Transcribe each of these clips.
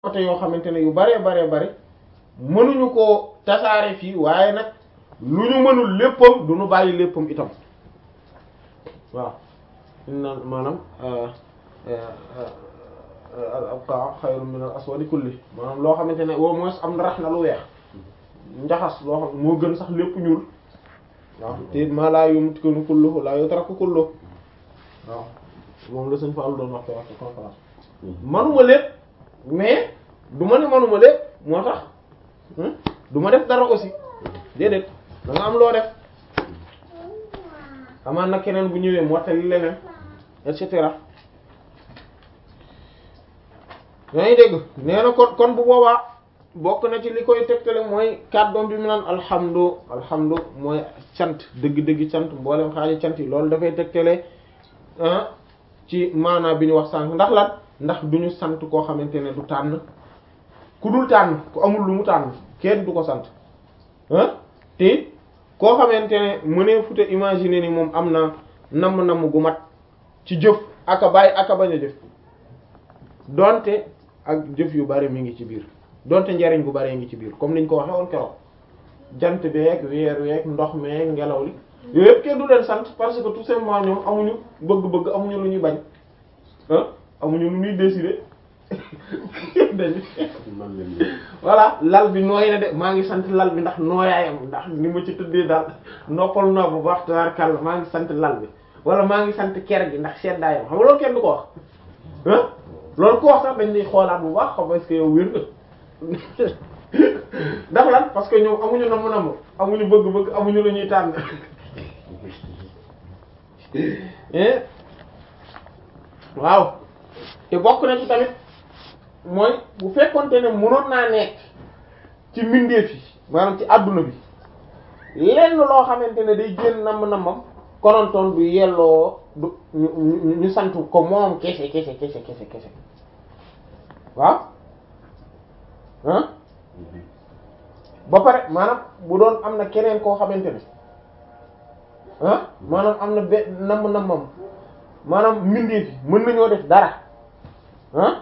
côté yoo xamante ne yu baree baree bare mënuñu koo tasaare fii waaye nag lu ñu mënul léppam du ñu bàyyi léppam itam waaw inna maanaam al abqa xayrun min al aswadi kulli maanaam loo xamante ne au moins am rax na lu weex njaxas loo xam moo gën sax lépp ñuul waaw te maa laa yumkinu kulluhu laa yutraku kulluhu waaw moom la sëñ Fall doon wax te wax ci conférence manuma lépp mais du ma ne manuma lépp moo tax du ma def dara aussi déedéet da nga am loo def amaan na keneen bu ñëwee mottali leneen et cetera yaa ngi dégg nee na kon kon bu boobaa bokk na ci li koy tegtale mooy kàddoom bi mu naan alhamdu alhamdu mooy cant dëgg-dëgg cant mboolem xaaji cant yi loolu dafay tegtale ci maanaa bi ñu wax sànq ndax lan ndax du ñu sant koo xamante ne du tànn ku dul tànn ku amul lu mu tànn kenn du ko sant ah te koo xamante ne mënee fute imaginer ni moom am na namm-namm gu mat ci jëf aka bàyyi aka bañ a jëf donte ak jëf yu bari mi ngi ci biir donte njariñ gu bari ngi ci biir comme niñ ko waxee woon keroog jant beeg weer weeg ndox meeg ngelaw li yooyu yëpp kenn du leen sant parce que tout simplement ñoom amuñu bëgg-bëgg amuñu lu ñuy bañ ah amuñu lu ñuy décider dañu voilà lal bi nooy na de maa ngi sant lal bi ndax nooyaayam ndax ni ma ci tëddee daal noppal naa bu baax tabarkàlla maa ngi sant lal bi wala maa ngi sant ker gi ndax seddaayam xam nga loolu kenn du ko wax ah loolu ko wax sax dañ lay xoolaat bu baax xam est-ce que yow wér nga ndax lan parce que ñoom amuñu namm namm amuñu bëgg-bëgg amuñu lu ñuy tànn waaw te bokk na ci tamit mooy bu fekkonte ne mënoon naa nekk ci mbindeef yi maanaam ci adduna bi lenn loo xamante ne day génn namm nammam konontoon du yelloo du ñu ñu sant ko moom kese kese kese kese kese waaw ah ba pare maanaam bu doon am na keneen koo xamante ne ah maanaam am na be namm nammam maanaam mbindeef yi mën nañoo def dara ah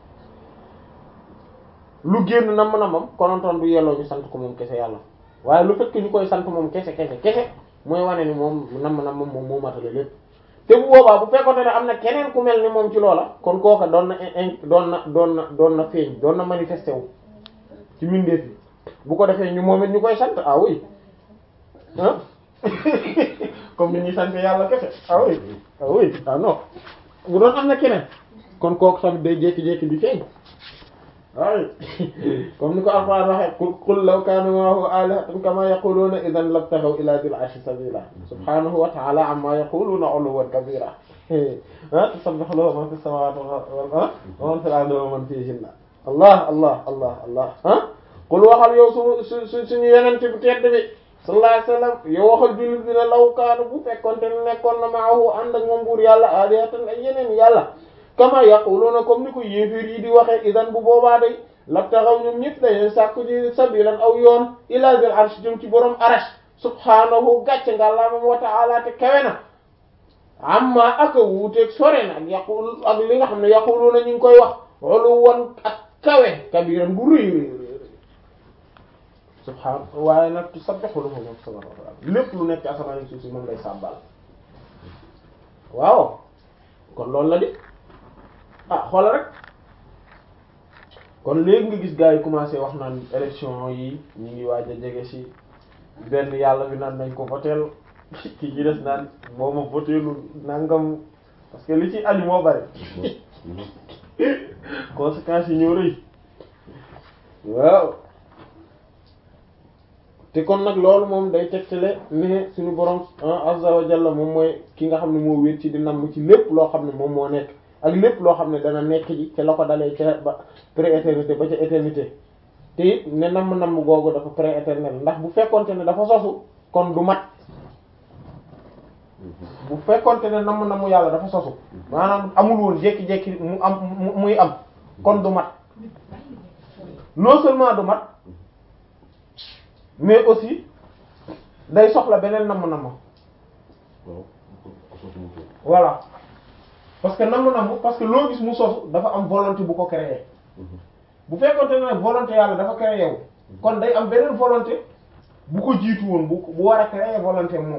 lu génn namm nammam konontoon du yelloo ñu sant ko moom kese yàlla waaye lu fekk ñu koy sant moom kese kese kese mooy wane ni moom namm nammam moom moo matale lépp te bu boobaa bu fekkoon ne am na keneen ku mel ni moom ci loola kon kooka doon na in doon na doon na doon na feeñ doon na manifesté wu ci mbindeef yi bu ko defee ñu moom it ñu koy sant ah oui ah comme ni ñuy sant yàlla kese ah oui ah oui ah non bu doon am na keneen kon kooku tamit day jékki-jékki di feeñ waaw comme ni ko Alxuraan waxee qul qul law kaana ma'ahu aalihatan kamaa yaquluuna idan labtaghaw ilaa dhil arshi sabiila subhaanahu wa ta'aala ammaa yaquluuna 'uluwwan kabiira ah tusabbihu lahu man fis samaawaati wa man fil ardi wa man fiihinna allah allah allah allah ah qul waxal yow su su suñu yonent bu tedd bi sallallahu alayhi wasallam yow waxal jullit bi ne law kaana bu fekkoonte ne nekkoon na ma'ahu ànd ak moom buur yàlla aalihatan ay yeneen yàlla kama yaquluna comme ni ko yéeféer yi di waxee idan bu boobaa day labtaxaw ñoom ñëpp dañuy sàkku ji sabilan aw yoon ila zil arsh jëm ci borom arash subhanahu gàcce nga la moom wa ta'ala te kawe na amma aka wuuteeg sore na ak yaqul ak li nga xam ne yaquluna ñu ngi koy wax olu won ak kawe kabiran bu rëy rëy rëy subhan waaye nag tusabbihu lahu ma fi samawati wal ard lépp lu nekk ci asamaan yi suuf si moom lay sàbbal waaw kon loolu la di ah xoola rek kon léegi nga gis gars yi commencé wax naan élection yi ñu ngi waaj a jege ci benn yàlla bi naan nañ ko voteel ki ci des naan moo ma voteelu nangam parce que li ci aju moo bari conséquences yi ñoo rëy waaw te kon nag loolu moom day tegtale ne suñu borom azza wa jalla moom mooy ki nga xam ne moo wéet ci di namm ci lépp loo xam ne moom moo nekk ak lépp loo xam ne dana nekk ji ca la ko dalee ca ba pré-éternité ba ca éternité te it ne namm-namm googu dafa pré-éternel ndax bu fekkonte ne dafa sosu kon du mat bu fekkonte ne namm-namm yàlla dafa sosu maanaam amul woon jékki-jékki mu am muy am kon du mat non seulement du mat mais aussi day soxla beneen namm-namm voilà parce que namm namm parce que loo gis mu sosu dafa am volonté bu ko créer bu fekkoonte ne nag volonté yàlla dafa créé yow kon day am beneen volonté bu ko jiitu woon bu bu war a créer volonté moom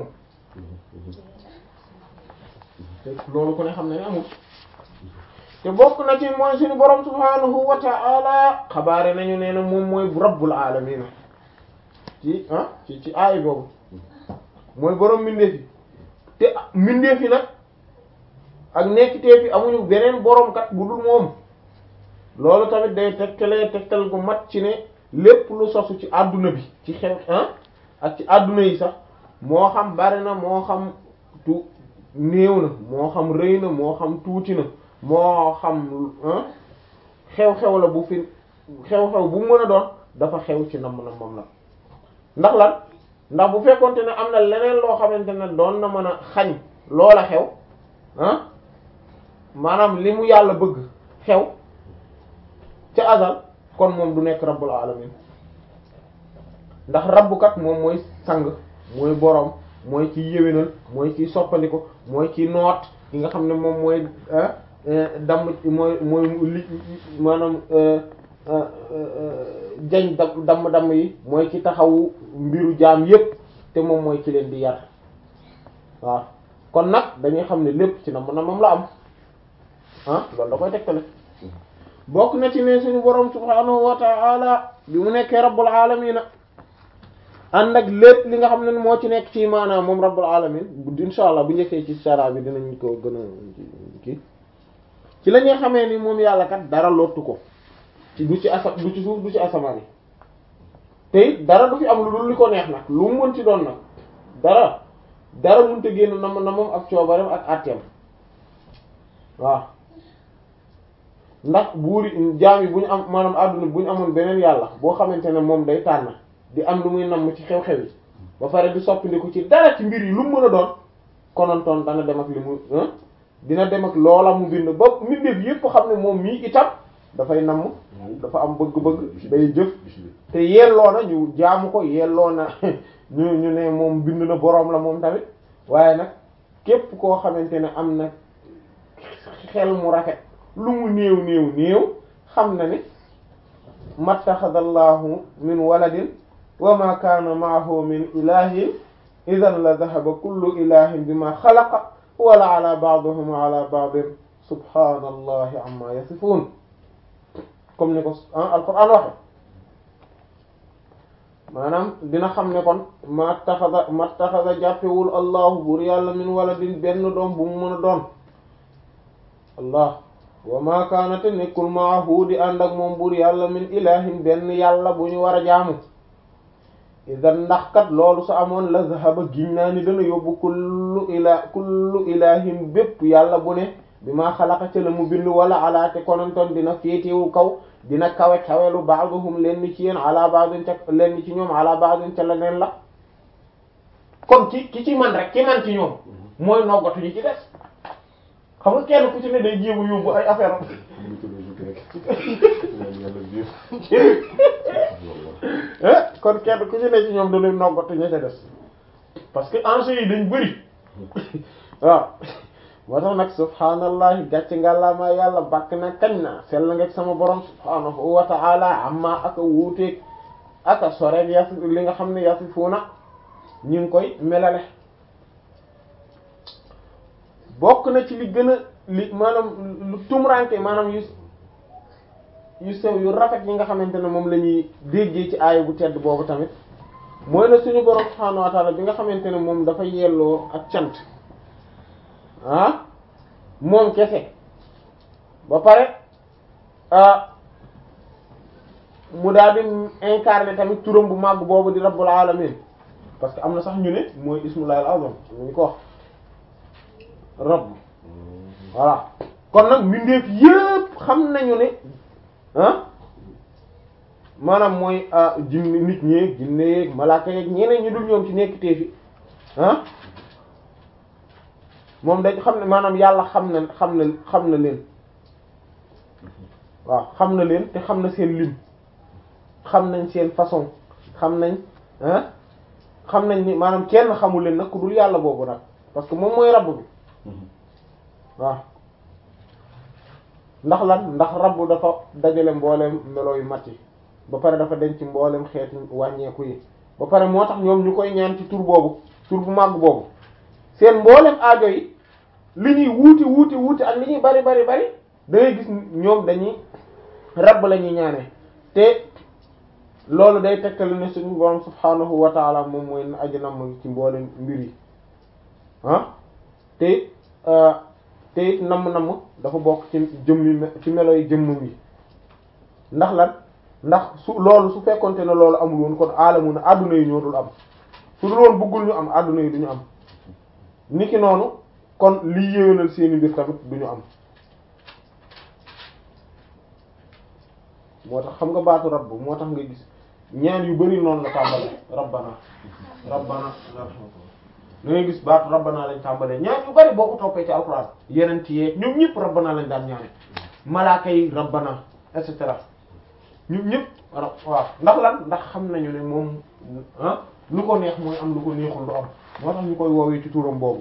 te loolu ku ne xam ne ne amul te bokk na ci mooy suñu borom subhanahu wa ta'ala xabaare nañu nee na moom mooy rabbul alamin ci ah ci ci aay boobu mooy borom mbindeef yi te mbindeef yi nag ak nekkiteef yi amuñu beneen borom kat bu dul moom loolu tamit day tegtalee tegtal gu mat ci ne lépp lu sosu ci àdduna bi ci xew ah ak ci àdduna yi sax moo xam bari na moo xam tu néew na moo xam rëy na moo xam tuuti na moo xam xew-xew la bu fi xew-xew bu mën a doon dafa xew ci nam na moom la ndax lan ndax bu fekkonte ne am na leneen loo xamante ne doon na mën a xañ loola xew ah maanaam li mu yàlla bëgg xew ca azal kon moom du nekk rabbul alamin ndax rabbukat moom mooy sang mooy boroom mooy ci yéwénal mooy ci soppandiko mooy ci noot ki nga xam ne moom mooy damm mooy mooy li maanaam jañ dam damm damm yi mooy ci taxawu mbiru jaam yépp te moom mooy ci leen di yar waaw kon nag dañuy xam ne lépp ci na na moom la am ah loolu da koy tegtale bokk na ci ne suñu borom subhaanahu wa ta'ala bi mu nekkee rabbul alamin ànd ak lépp li nga xam ne moo ci nekk ci maanaam moom rabbul alamin insha allah bu njëkkee ci sara bi dinañ ko gën a kii ci la ñuy xamee ni moom yàlla kat dara lottu ko ci du ci asa du ci suuf du ci asamaan yi te it dara du fi am lu dul li ko neex nag lu mu mën ci doon nag dara dara mënta génn na na moom ak coobareem ak àtteem waaw ndax buuri jaam yi bu ñu am maanaam àdduna bu ñu amoon beneen yàlla boo xamante ne moom day tànn di am lu muy namm ci xew-xew yi ba pare di soppandiku ci dara ci mbir yi lu mu mën a doon konontoon dana dem ak li mu dina dem ak loola mu bind ba mbindeef yépp xam ne moom mii itam dafay namm dafa am bëgg-bëgg day jëf te yelloo na ñu jaamu ko yelloo na ñu ñu ne moom bind na boroom la moom tamit waaye nag képp koo xamante ne am na xel mu rafet lu mu néew néew néew xam na ni mattaxadallahu min waladin wa ma kaana maahu min ilahin idan la dahaba kullu ilahin bima xalaqa wala ala ba'dihim ala ba'din subhanallahi amma yasifun comme ni ko alquran waxe maanaam dina xam ne kon mattaxada mattaxada jàppewul allahu buur yàlla min waladin benn doom bu mu mën a doon allah wa ma kaana te nekkul maahu di ànd ak moom buur yàlla min ilahin benn yàlla bu ñu war a jaamu idan ndax kat loolu su amoon la zahaba giñ naa ni dana yóbbu kullu ila kullu ilahin bépp yàlla bu ne bi maa xalaqa ca la mu bind wala alaate konantoon dina féetewu kaw dina kawe kawelu ba'duhum lenn ci yéen ala ba'din ca lenn ci ñoom ala ba'din ca leneen la kon ki ki ci man rek ki man ci ñoom mooy noggatu ñi ci des xam nga kenn ku ci ne day jéemu yóbbu ay affaire kon kenn ku ci ne ci ñoom dañuy noggatu ña ca des parce que enjeux yi dañ bëri waaw moo tax nag subhaanallahi gàcc ngàllaamaa yàlla bàkk na kañ na sell nga sama borom subhaanahu wa ta'ala amma aka wuuteeg aka soreen yasi li nga xam ne yasifuuna ñu ngi koy melale bokk na ci li gën a li maanaam lu tumranke maanaam yu yu sew yu rafet yi nga xamante ne moom la ñuy déggee ci aaya bu tedd boobu tamit mooy na suñu borom subhaanahu wa ta'ala bi nga xamante ne moom dafa yelloo ak cant ah moom kese ba pare ah mu daal di incarner tamit turam bu màgg boobu di rabbul alamin parce que am na sax ñu ne mooy ismullahi al-azam ñu ko wax rabb voilà kon nag mbindeef yépp xam nañu ne ah maanaam mooy jinni nit ñeeg jinne yeeg malaaka yeeg ñeneen ñi dul ñoom ci nekk teefi ah moom dañ xam ne maanaam yàlla xam na xam na xam na leen waaw xam na leen te xam na seen lim xam nañ seen façon xam nañ ah xam nañ ni maanaam kenn xamul leen nag ku dul yàlla boobu nag parce que moom mooy rabb bi waaw ndax lan ndax rabbu dafa dajale mboolem melo yu mat yi ba pare dafa denc mboolem xeeti wàññeeku yi ba pare moo tax ñoom ñu koy ñaan ci tur boobu tur bu màgg boobu seen mboolem aajo yi li ñuy wuuti wuuti wuuti ak li ñuy bari bari bari da ngay gis ñoom dañuy rabb la ñuy ñaanee te loolu day tegtal ne suñu borom subhaanahu wa taala moom mooy aji nam ci mboolem mbir yi ah te te it namm-namm dafa bokk ci jëmmi ci melo yi jëmmam yi ndax lan ndax su loolu su fekkonte ne loolu amul woon kon aalamu na adduna yi ñoo dul am su dul woon bëggul ñu am adduna yi du ñu am niki noonu kon liy yéwénal seeni mbir tamit du ñu am moo tax xam nga baatu rabb moo tax nga gis ñaan yu bari noonu la tàmbale rabbana rabbana da ngay gis baatu rabbana lañ tàmbalee ñaan yu bari boo ko toppee ci alxuraan yeneen ci yee ñoom ñëpp rabbana lañ daan ñaane malaaka yi rabbana et cetera ñoom ñëpp waaw ndax lan ndax xam nañu ne moom ah lu ko neex mooy am lu ko neexul du am moo tax ñu koy woowee ci turam boobu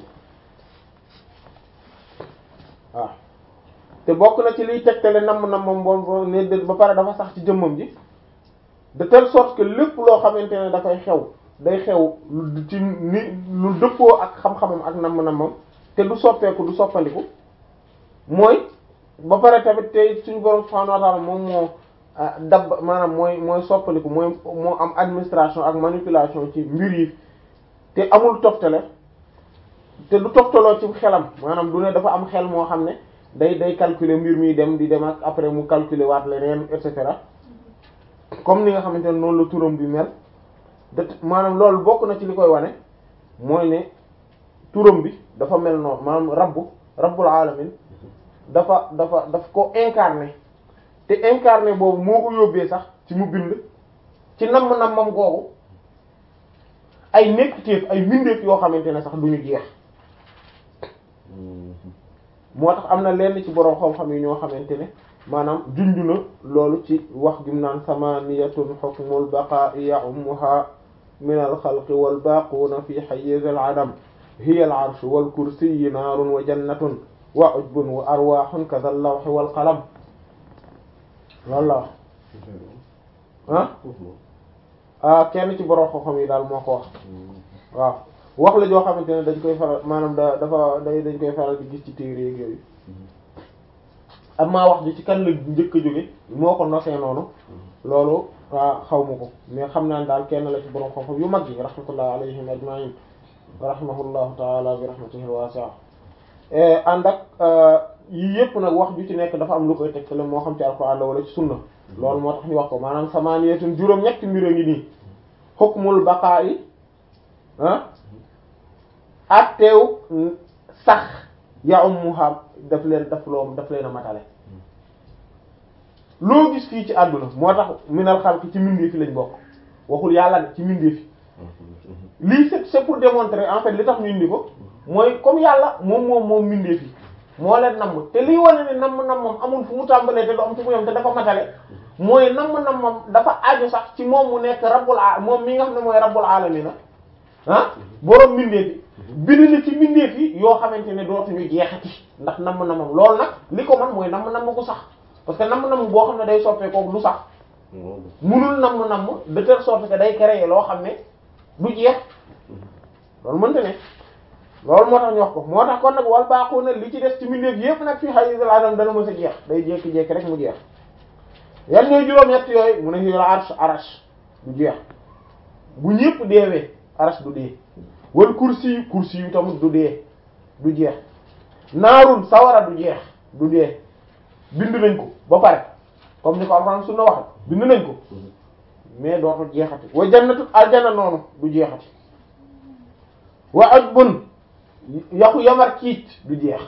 waaw te bokk na ci liy tegtale namm nammam boobu ne ba pare dafa sax ci jëmmam ji de telle sorte que lépp loo xamante ne dafay xew day xew lu ci ni lu dëppoo ak xam-xamam ak namm nammam te du soppeeku du soppandiku mooy ba pare tamit tey suñu borom subhanahu wa ta'ala moom moo dab maanaam mooy mooy soppaliku mooy moo am administration ak manipulation ci mbir yi te amul toftale te du toftaloo ci xelam maanaam du ne dafa am xel moo xam ne day day calculer mbir mi dem di dem ak après mu calculer waat leneen et cetera comme ni nga xamante ne noonu la turam bi mel de maanaam loolu bokk na ci li koy wane mooy ne turam bi dafa mel noonu maanaam rabbu rabbul alamin dafa dafa daf ko incarné te incarné boobu moo ko yóbbee sax ci mu bind ci namm-nammam googu ay nekkiteef ay mbindeef yoo xamante ne sax duñu jeex moo tax am na lenn ci boroom xam-xam yi ñoo xamante ne maanaam junju na loolu ci wax gi mu naan samaniyatun hukmul baqa'i ya'ummuha min al xalqi wal baquuna fi hayyiz al adam hiya al arsh wal kursiyyu naarun wa jannatun wa ujbun wa arwahun kadha al lawhi wal qalam loolu la wax ah ah kenn ci borom xam-xam yi daal moo ko wax waaw wax la joo xamante ne dañ koy faral maanaam da dafa day dañ koy faral di gis ci téere yeeg yooyu am maa wax ji ci kan la njëkk a jóge moo ko nosee noonu loolu waa xaw ma ko mais xam naa ne daal kenn la ci borom xam-xam yu mag yi rahmatullah alayhim ajma'in wa rahimahullahu ta'ala bi rahmatihi wasi'a ànd ak yii yëpp nag wax ju ci nekk dafa am lu koy tegtale moo xam ci alxuraan la wala ci sunna loolu moo tax ñu wax ko maanaam samaaniyatun juróom ñetti mbir a ngi nii hukmul baqaa'i ah atteew sax ya ummuha daf leen daf loo daf leen a matale loo gis fii ci àdduna moo tax minal xalqi ci mbindeef fi lañ bokk waxul yàlla de ci mbindeef fi lii c'est c'est pour démontrer en fait li tax ñu indi ko mooy comme yàlla moom moom moom mbindeef yi moo leen namm te liy wane ne namm nammam amul fu mu tàmbalee te du am fu mu yem te dafa matale mooy namm nammam dafa aju sax ci moom mu nekk rabbul a moom mi nga xam ne mooy rabbul alamina ah boroom mbindeef yi bind na ci mbindeef yi yoo xamante ne dootuñu jeexati ndax namm nammam loolu nag li ko man mooy namm namm ko sax parce que namm namm boo xam ne day soppee kooku du sax munul namm namm de telle sorte que day créer loo xam ne du jeex loolu mënta ne loolu moo tax ñu wax ko moo tax kon nag wal baaxoo na li ci des ci mbindeef yépp nag fi hayyizul adam dana mës a jeex day jékki-jékki rek mu jeex yan ñooy juróom-ñett yooyu mu ne fi arsh arash du jeex bu ñépp deewee arash du dee wal kursi yu kursi yu tamit du dee du jeex naarun sawara du jeex du dee bind nañ ko ba pare comme ni ko alxuraan sunna waxe bind nañ ko mais dootul jeexati wa jannatu aljana noonu du jeexati wa ajbun yaxu yamar kiic du jeex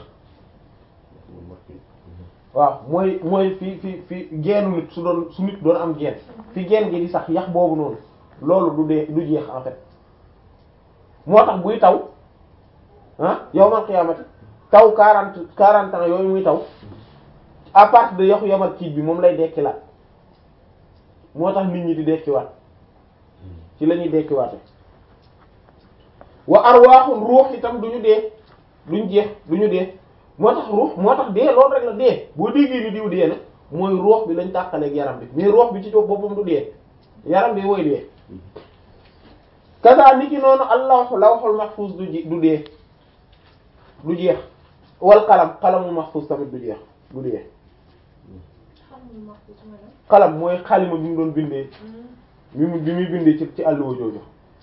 waaw mooy mooy fi fi fi geenu nit su doon su nit doon am geen fi geen gi di sax yax boobu noonu loolu du dee du jeex en fait moo tax buy taw ah yawmal qiyaamati taw quarante quarante ans yooyu muy taw à partir de yaxu yamar kiic bi moom lay dekkilaat moo tax nit ñi di dekkiwaat ci la ñuy dekkiwaate wa arwaaxun ruux itam duñu dee duñ jeex duñu dee moo tax ruux moo tax dee loolu rek la dee boo déggee ni diw dee na mooy ruux bi lañ tàqaleeg yaram bi mais ruux bi ci boppam du dee yaram bi mooy dee kasa ni ki noonu allahu lawhul mahfuz du ji du dee du jeex wal qalam qalamul mahfuz tamit du jeex du dee qalam mooy xalima bi mu doon bindee bi mu bi muy bindee ci ci àlluwa jooju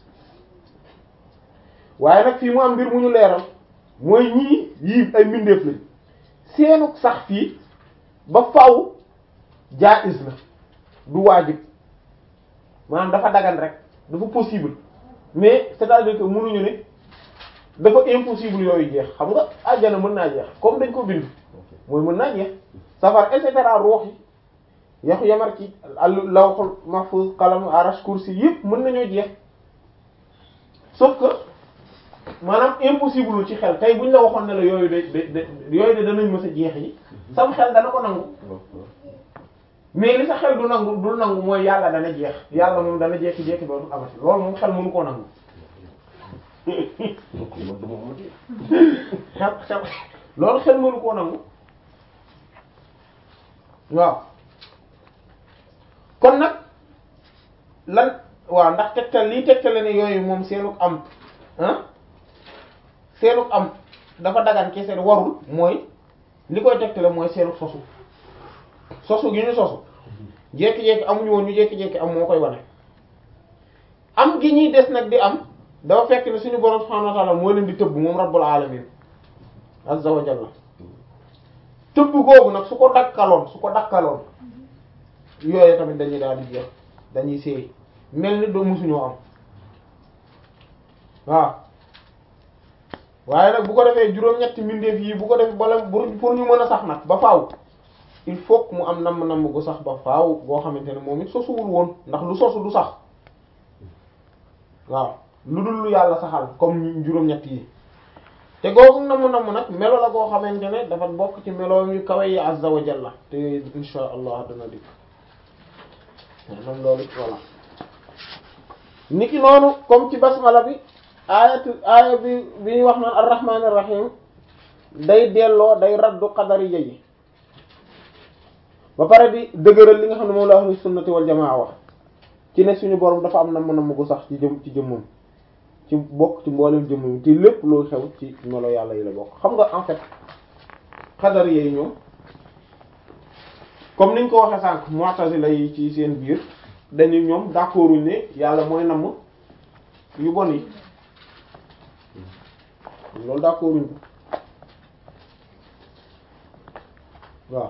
waaye nag fii mu am mbir mu ñu leeral mooy ñii yii ay mbindeef lañ seenu sax fii ba faw jaiz la du waajib maanaam dafa dagan rek dafa possible mais c'est-à-dire que mënuñu ne dafa impossible yooyu jeex xam nga àjjana mën naa jeex comme dañ ko bind mooy mën naa jeex safar et cetera ruux yi yaxu yamar ci àll lawhul mahfuz qalam arash kursi yëpp mën nañoo jeex sauf que maanaam impossible ci xel tey buñ la waxoon ne la yooyu de de yooyu de danañ mës a jeex yi sam xel dana ko nangu mais li sa xel du nangu dul nangu mooy yàlla dana jeex yàlla moom dana jekki-jekki dootu amati loolu moom xel mënu koo nangu xel xel loolu xel mënu koo nangu waaw kon nag lan waaw ndax tegtal lii tegtale ne yooyu moom seenuk am ah seenuk am dafa dagan kese warul mooy li koy tegtale mooy seenuk sosu sosu gi ñu sosu jékki-jékki amuñu woon ñu jékki-jékki am moo koy wane am gi ñuy des nag di am dafa fekk ne suñu borom subhanahu wa ta'ala moo leen di tëbb moom rabbul alamin azza wa jalla tëbb googu nag su ko dakkaloon su ko dakkaloon yooyu tamit dañuy daal di jeex dañuy seey mel ni doo musuñoo am waaw waaye nag bu ko defee juróom-ñetti mbindeef yi bu ko defee bala pour ñu mën a sax nag ba faaw il faut que mu am namm-namm gu sax ba faaw boo xamante ne moom it sosuwul woon ndax lu sosu du sax waaw lu dul lu yàlla saxal comme juróom-ñett yi te googu namm-namm nag melo la goo xamante ne dafa bokk ci melo yu kawe yi azza wa jalla te insha allah dana dikk moom loolu voilà niki noonu comme ci basmala bi aayatu aaya bi bi ñuy wax naan arrahmanir rahim day delloo day raddu qadari yi ba pare di dëgëral li nga xam ne moom la ahlu sunnati wal jamaa wax ci ne suñu borom dafa am namm namm gu sax ci jëm ci jëmmam ci bokk ci mboolem jëmmam ci lépp loo xew ci melo yàlla yi la bokk xam nga en fait qadari yi ñoom comme niñ ko waxee sànq mu'tazila yi ci seen biir dañu ñoom d'accorduñ ne yàlla mooy namm yu bon yi loolu d'accorduñ ko waaw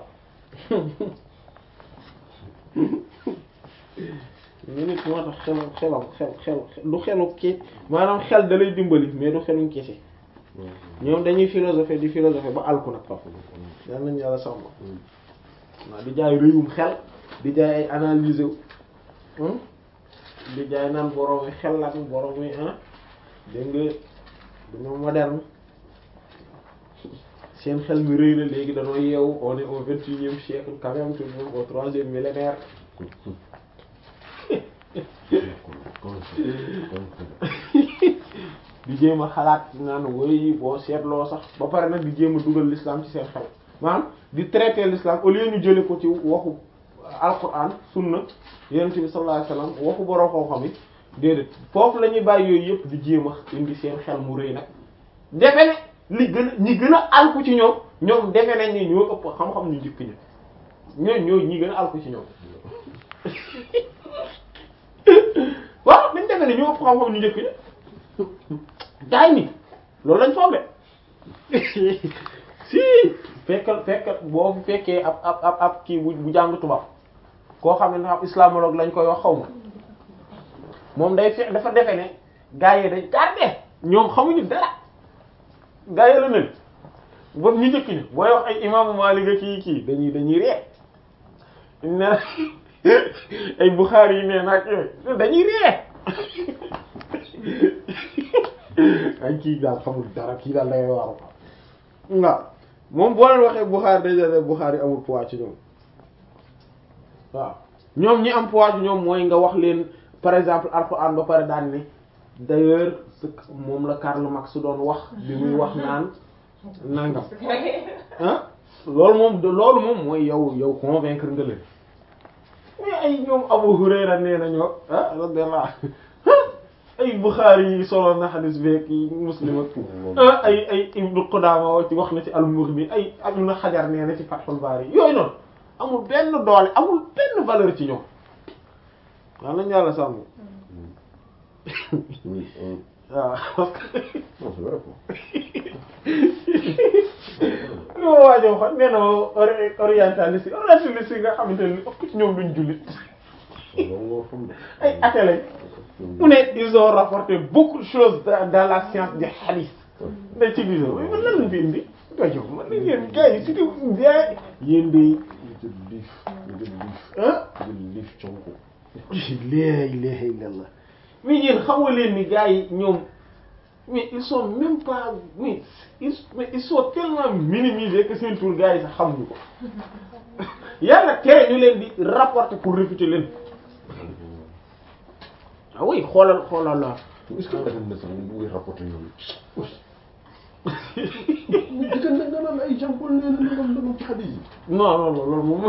ñu nit moo tax xelam xelam xel xel du xelu ki maanaam xel da lay dimbali mais du xeluñ kese ñoom dañuy philosopher di philosopher ba alku nag pap yal nañu yàlla sàmm waaw di jaay réyum xel di jaay ay analyser wu di jaay naan borom yi xel ak borom yi ah dégg nga dañoo moderne seen xel mi rëy na léegi dañoo yeewu on est au vingt-et-unième siècle quand même tout de même au troisième millénaire di jéem a xalaat naan woy boo seetloo sax ba pare nag di jéem a dugal l'islam ci seen xel maanaam di traiter l'islam au lieu ñu jële ko ci waxu alquran sunna yonent bi sallallahu alayhi wasallam waxu borom xam-xam yi déedéet foofu la ñuy bàyyi yooyu yëpp di jéem a indi seen xel mu rëy nag defe ne li gën a ñi gën a alku ci ñoom ñoom defe nañ ni ñoo ëpp xam-xam ñu njëkk ña ñoo ñoo ñi gën a alku ci ñoom waaw dañ defe ne ñoo ëpp xam-xam ñu njëkk ña gaay ni loolu lañ foog de si fekkal fekkal boo fekkee ab ab ab ab kii bu bu jàng tubaab koo xam ne ab islamologue lañ koy wax xaw ma moom day fe dafa defe ne gaa yi dañ tardé ñoom xamuñu dara gaa yi la nen ba ñu njëkk ñu booy wax ay imaamu Maalik a kii kii dañuy dañuy ree ne ay Buxaari yi nee naag yooyu dañuy ree ay kii daal xamul dara kii daal dangay waaru waaw moom boo leen waxee Buxaari day def Buxaari amul poids ci ñoom waaw ñoom ñi am poids ci ñoom mooy nga wax leen par exemple Alxuraan ba pare daan ne d'ailleurs moom la Karl Marx doon wax bi muy wax naan nangam ah loolu moom loolu moom mooy yow yow convaincre nga leen mais ay ñoom Abu Hurayra nee na ñoo ah radiyallahu ay Bukhari yi solo na xadis beek yi Muslim ak ah ay ay Ibnu Qudaama ci wax na ci al-Mughni ay Ibnu Hajar nee na ci Fathul Bari yooyu noonu amul benn doole amul benn valeur ci ñoom waaw nañu yàlla sàmm waaw parce que li ma waajoo xam nee na orientaliste orientaliste yi nga xamante ne ëpp ci ñoom duñ jullit ay athée lañ mu ne ils ont rapporté beaucoup de choses dans la science du hadith mais ci biir man lan lañ fi indi rajo man la yéen gars yi surtout gars yéen de ah la ilaha illallah mais yéen xamoo leen ni gars yi ñoom mais ils sont même pas mais ils mais ils sont tellement minimisés que seen tour gars yi sax xamuñu ko yàlla tere ñu leen di rapporter pour réfuter leen ah oui xoolal xoolal la. est-ce que dafa ne sax ñu ngi rapporter ñoom. di ko nga naan ay jàmpol nee na nangam nangam ci xadis yi. non non non loolu moom.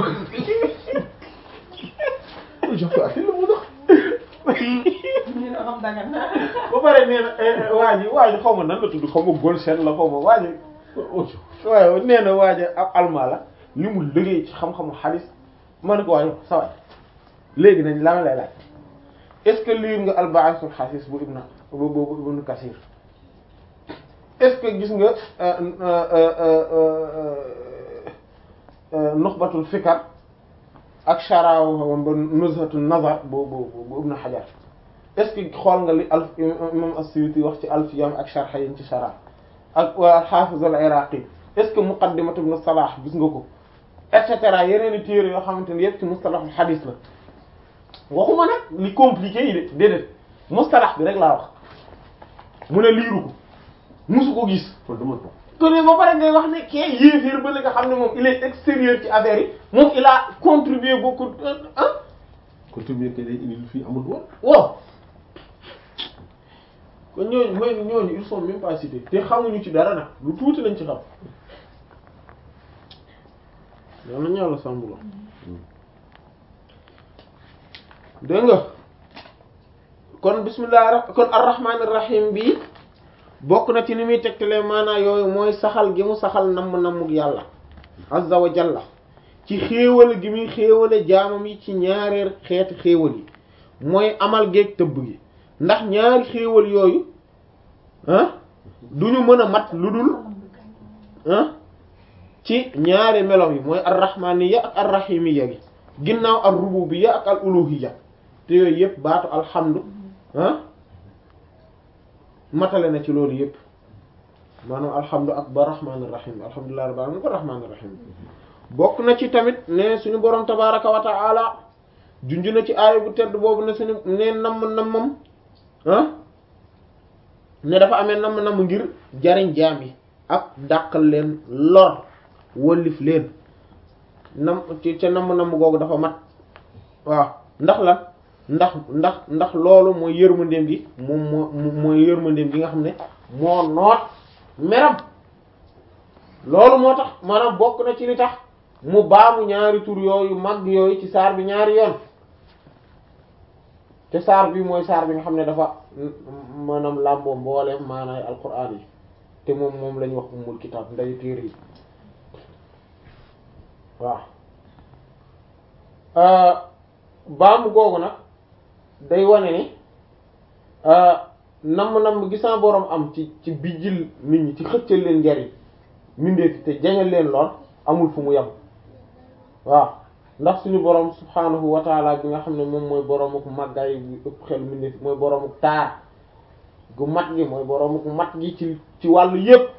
jàpp ak la mu dox. ñu ne xam dagan na. ba pare nee na waa ji waa ji xaw ma nan la tudd xaw ma Golsen la xaw ma waa ji. waaye nee na waa ji ab almaa la li mu liggéey ci xam-xamu xadis ma ne ko waaye sa waay léegi nañ la lay laaj est-ce que lire nga al-Ba'ithul Hasis bu Ibn bu bu Ibn Kathir est-ce que gis nga Nukhbatul Fikr ak Sharaw ba Nuzhatun Nazar bu bu bu Ibn Hajar est-ce que xool nga li alf imam as-Suyuti wax ci Alfiyam ak sharh yi ci Sharh ak waa al-Hafiz al-Iraqi est-ce que Muqaddimat Ibn Salah gis nga ko et cetera yeneen i téere yoo xamante ne yëpp ci mustalahul hadith la waxuma nag li compliqué yi de déedéet mustalah bi rek laa wax mu ne liiru ko musu ko gis. kon dama toog. te ne ba pare ngay wax ne kee yéeféer ba nga xam ne moom il est extérieur ci affaire yi moom il a contribué beaucoup ah. contribué que day indi lu fi amul woon. waaw kon ñooñu mooy ñooñu ils sont même pas cités te xamuñu ci dara nag lu tuuti lañ ci xam. yow nañu yàlla sàmm la dégg nga kon bismillah kon arrahman arrahim bi bokk na ci ni muy tegtalee maanaa yooyu mooy saxal gi mu saxal namm nammug yàlla azza wa jalla ci xéewal gi muy xéewale jaamam yi ci ñaareer xeeti xéewal yi mooy amal géeg tëbb gi ndax ñaari xéewal yooyu ah duñu mën a mat lu dul ah ci ñaari melo yi mooy arrahmaniya ak arrahimiya gi ginnaaw ar rububiyya ak al uluhiyya te yooyu yëpp baatu alhamdu ah matale na ci loolu yëpp maanaam alhamdu ak ba rahmaanir rahim alhamdulillahi rabbil alamin ba rahmaanir rahim bokk na ci tamit ne suñu borom tabaraka wa ta'ala junj na ci aaya bu tedd boobu ne suñu ne namm nammam ah ne dafa amee namm namm ngir jariñ jaam yi ak dàqal leen lor wëllif leen nam ci ca namm namm googu dafa mat waaw ndax lan ndax ndax ndax loolu mooy yërmandeem gi moom moo mooy yërmandeem gi nga xam ne moo noot meram loolu moo tax maanaam bokk na ci li tax mu baamu ñaari tur yooyu mag yooyu ci saar bi ñaari yoon te saar bi mooy saar bi nga xam ne dafa maanaam làmboo mbooleem maanaay alquran yi te moom moom lañuy wax ummul kitaab nday téere yi waaw baamu googu nag day wane ni namm-namm gisaa boroom am ci ci bijjil nit ñi ci xëccal leen njariñ mindeefi te jañal leen lool amul fu mu yem waaw ndax suñu boroom subhaanahu wa taala bi nga xam ne moom mooy boroomu màggaay bi ëpp xel mindeefi mooy boroomu taar gu mat gi mooy boroomu mat gi ci ci wàllu yépp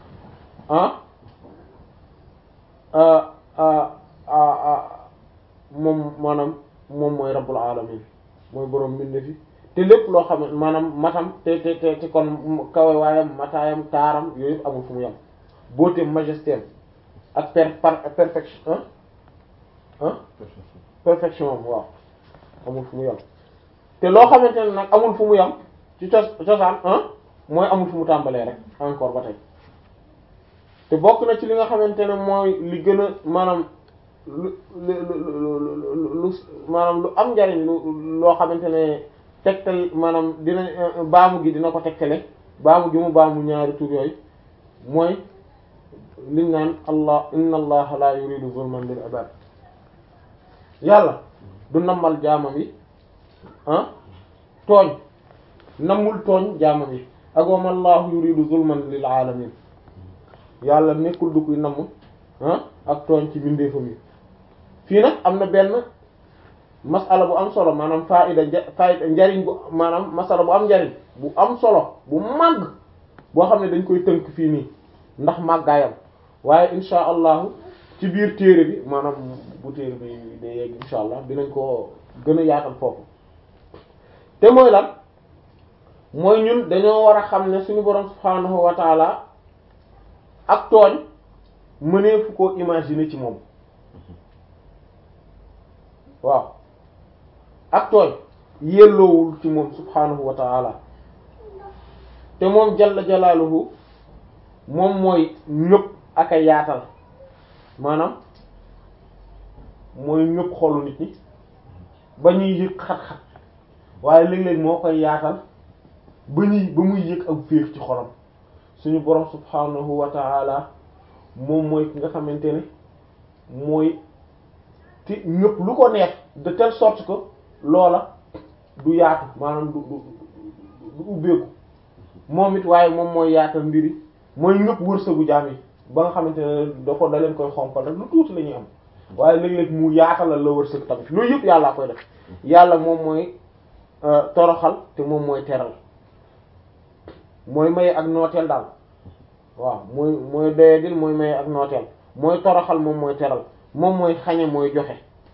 ah moom maanaam moom mooy rabbul alamin mooy boroom mbindeefi te lépp loo xam ne maanaam matam te te te te kon kawe waayam mataayam taaram yooyu yëpp amul fu mu yem beauté majesté ak per par perfection ah perfection am waaw amul fu mu yem te loo xamante ne nag amul fu mu yem ci cos cosaan ah mooy amul fu mu tàmbalee rek encore ba tey te bokk na ci li nga xamante ne mooy li gën a maanaam lu lu lu lu lu maanaam lu am njariñ lu loo xamante ne tegtal maanaam dina baamu gi dina ko tegtale baamu gi mu baamu ñaari tur yooyu mooy liñ naan allah inna allaha la yuridu zulman lil ibad yàlla du nammal jaamam yi ah tooñ nammul tooñ jaamam yi ak wa ma allahu yuridu zulman lil alamin yàlla nekkul du kuy namm ah ak tooñ ci bindeefam yi fii nag am na benn masala bu am solo maanaam faida nja faida njariñ bu maanaam masala bu am njariñ bu am solo bu màgg boo xam ne dañ koy tënk fii nii ndax màggaayam waaye insha allahu ci biir téere bi maanaam bu téere bi day yegg insha allah dinañ ko gën a yaatal foofu te mooy lan mooy ñun dañoo war a xam ne suñu borom subhaanahu wa taala ak tooñ mëneefu koo imaginer ci moom waaw ak tooñ yelloowul ci moom subhaanahu wa taala te moom jalla jalaaluhu moom mooy ñëpp ak a yaatal maanaam mooy ñëpp xolu nit ñi ba ñuy yëg xat-xat waaye léeg-léeg moo koy yaatal ba ñuy ba muy yëg ak féex ci xolam suñu borom subhaanahu wa taala moom mooy ki nga xamante ne mooy ti ñëpp lu ko neex de telle sorte que loola du yaatu maanaam du du du ubbeeku moom it waaye moom mooy yaatal mbiri mooy ñëpp wërsëgu jaam yi ba nga xamante ne da ko da leen koy xompal rek lu tuuti la ñuy am waaye léeg-léeg mu yaatalal la wërsëg tamit loolu yëpp yàllaa koy def yàlla moom mooy toroxal te moom mooy teral mooy maye ak nooteel daal waaw mooy mooy doyadil mooy maye ak nooteel mooy toroxal moom mooy teral moom mooy xañe mooy joxe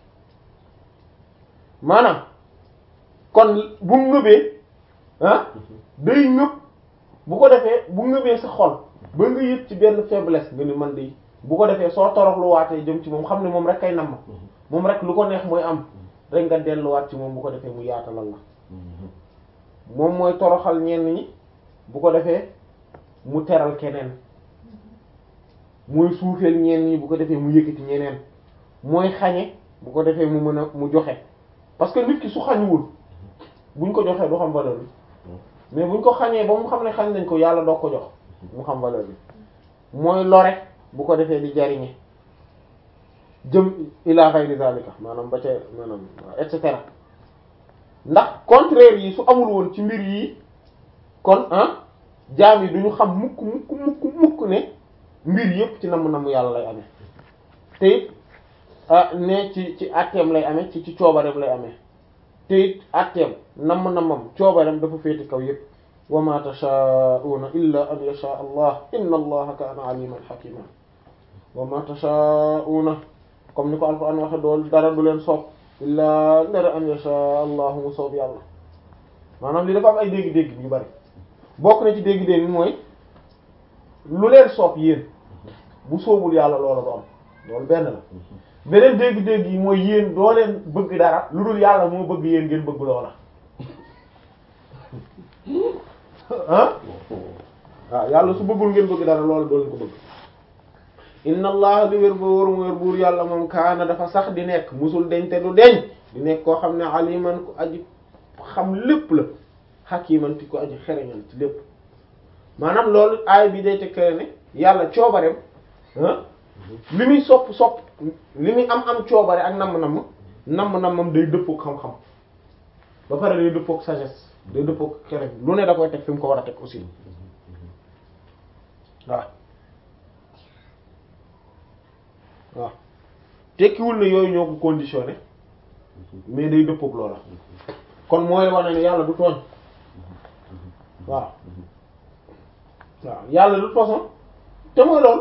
maanaam kon bu ngëbee ah day ngëb bu ko defee bu ngëbee sa xol ba nga yëg ci benn faiblesse nga ni man de bu ko defee soo torox lu waatee jëm ci moom xam ne moom rek kay nam ma moom rek lu ko neex mooy am rek nga delluwaat ci moom bu ko defee mu yaatalal la moom mooy toroxal ñenn ñi bu ko defee mu teral keneen mooy suufeel ñenn ñi bu ko defee mu yëkkati ñeneen mooy xañe bu ko defee mu mën a mu joxe parce que nit ki su xañuwul buñ ko joxee du xam valeur bi mais buñ ko xañee ba mu xam ne xañ nañ ko yàlla doo ko jox mu xam valeur bi mooy lore bu ko defee di jariñe jëm ila ghayri zalika maanaam ba ca maanaam et cetera ndax contraire yi su amul woon ci mbir yi kon ah jaam yi duñu xam mukk mukk mukk mukk ne mbir yépp ci namm namm yàlla lay amee te it ah ne ci ci atteem lay amee ci ci coobareem lay amee te it atteem namm nammam coobareem dafa féete kaw yépp wa ma tashaa'una illa an yasha allah inna allaha kaana aliman hakima wa ma tashaa'una comme ni ko alquran waxe dool dara du leen soob illa ndara an yasha allahu mu soob yàlla maanaam li dafa am ay dégg-dégg yu bari bokk na ci dégg-dégg mooy lu leen soob yéen bu soobul yàlla loola du am loolu benn la beneen dégg-dégg yi mooy yéen doo leen bëgg dara lu dul yàlla moo bëgg yéen ngeen bëgg loola ah waaw yàlla su bëggul ngeen bëgg dara loola doo leen ko bëgg inna allah li wér ba wóor mu wér buur yàlla moom kaana dafa sax di nekk musul deñ te du deñ di nekk koo xam ne aliman ku aji xam lépp la hakiman ti ko aji xereñal ci lépp maanaam loolu aay bi day tekkale ne yàlla coobareem ah li muy sopp sopp li muy am am coobare ak namm-namm namm-nammam day dëppook xam-xam ba pare day dëppook sagesse day dëppook xereñ lu ne da koy teg fi mu ko war a teg aussi waaw waaw tekkiwul ne yooyu ñoo ko conditionné mais day dëppook loola kon mooy wane ne yàlla du tooñ waaw waaw yàlla de toute façon te mooy loolu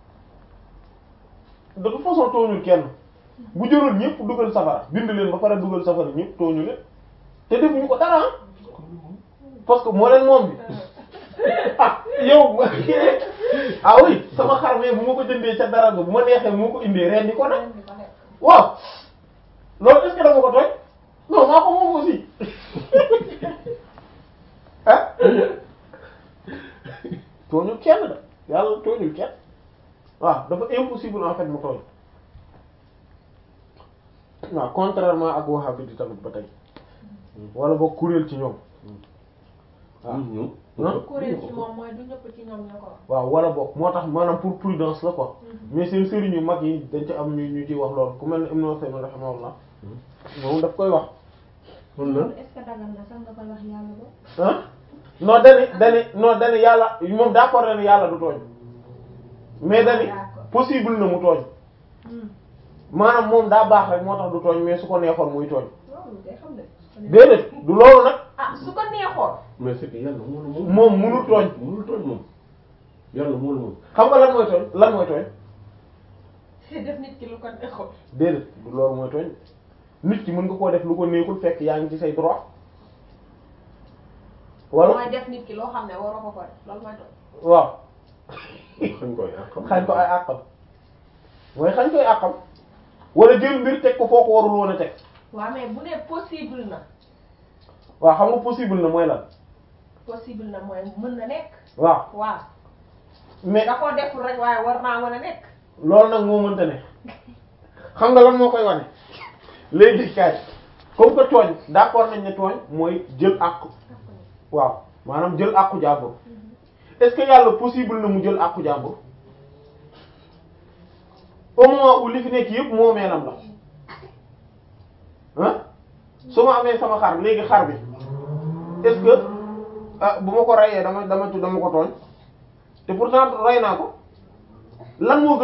de toute façon tooñul kenn bu jëloon ñëpp dugal safara bind leen ba pare dugal safara ñëpp tooñu leen te defuñu ko dara parce que moo leen moom bi ah yow ah oui sama xar mais bu ma ko jëndee ca dara bu ma neexee bu ma ko indee ren di ko nag waaw loolu est-ce que dama ko tooñ non maa ko moom aussi ah tooñul kenn da yàlla tooñul kenn waaw dafa impossible en fait mu tooñ waaw contrairement ak wahhabi di tamit ba tey wala boog kuréel ci ñoom waaw ñun Hein? kuréel ci moom mooy du ñëpp ci ñoom ñoo ko wax. waaw wala boog moo tax maanaam pour prudence la quoi mais seen sëriñ yu mag yi dañ ci am ñu ñu ciy wax loolu ku mel ne Ibn Usaymin rahimahullah moom daf koy wax kon lan est-ce que dagal na sax nga koy wax yàlla ba. ah non dani dani non dani yàlla moom d'accord na ne yàlla du tooñ mais dani D'accord. possible na mu tooñ maanaam moom daa baax rek moo tax du tooñ mais su ko neexoon muy tooñ loolu day xam ne. déedéet du loolu nag ah su ko neexoon. mais c'est que yàlla moo la moom. moom munul tooñ munul tooñ moom yàlla moo la moom. xam nga lan mooy tooñ lan mooy tooñ def nit ki lu ko neexoon. déedéet du loolu mooy tooñ nit ki mën nga koo def lu ko neexul fekk yaa ngi ci say droit wala mooy def nit ki loo xam ne waroo ko ko def loolu mooy tooñ. waaw xañ koy àqam. xañ ko ay àqam mooy xañ koy àqam wala jël mbir teg ko foo ko warul woon a teg waaw mais bu ne possible na waaw xam nga possible na mooy lan possible na mooy mën na nekk. waaw waaw mais da koo deful rek waaye war naa mën a nekk. loolu nag moo mënta ne xam nga lan moo koy wane léegi kaay comme que tooñ d'accord nañ ne tooñ mooy jël àqu waaw maanaam jël àqu jàmbur est-ce que yàlla possible na mu jël àqu jàmbur au moment où li fi nekk yëpp moomeelam la ah su ma amee sama xar léegi xar bi est-ce que ah bu ma ko reyee dama dama dama ko tooñ te pourtant rey naa ko lan moo gën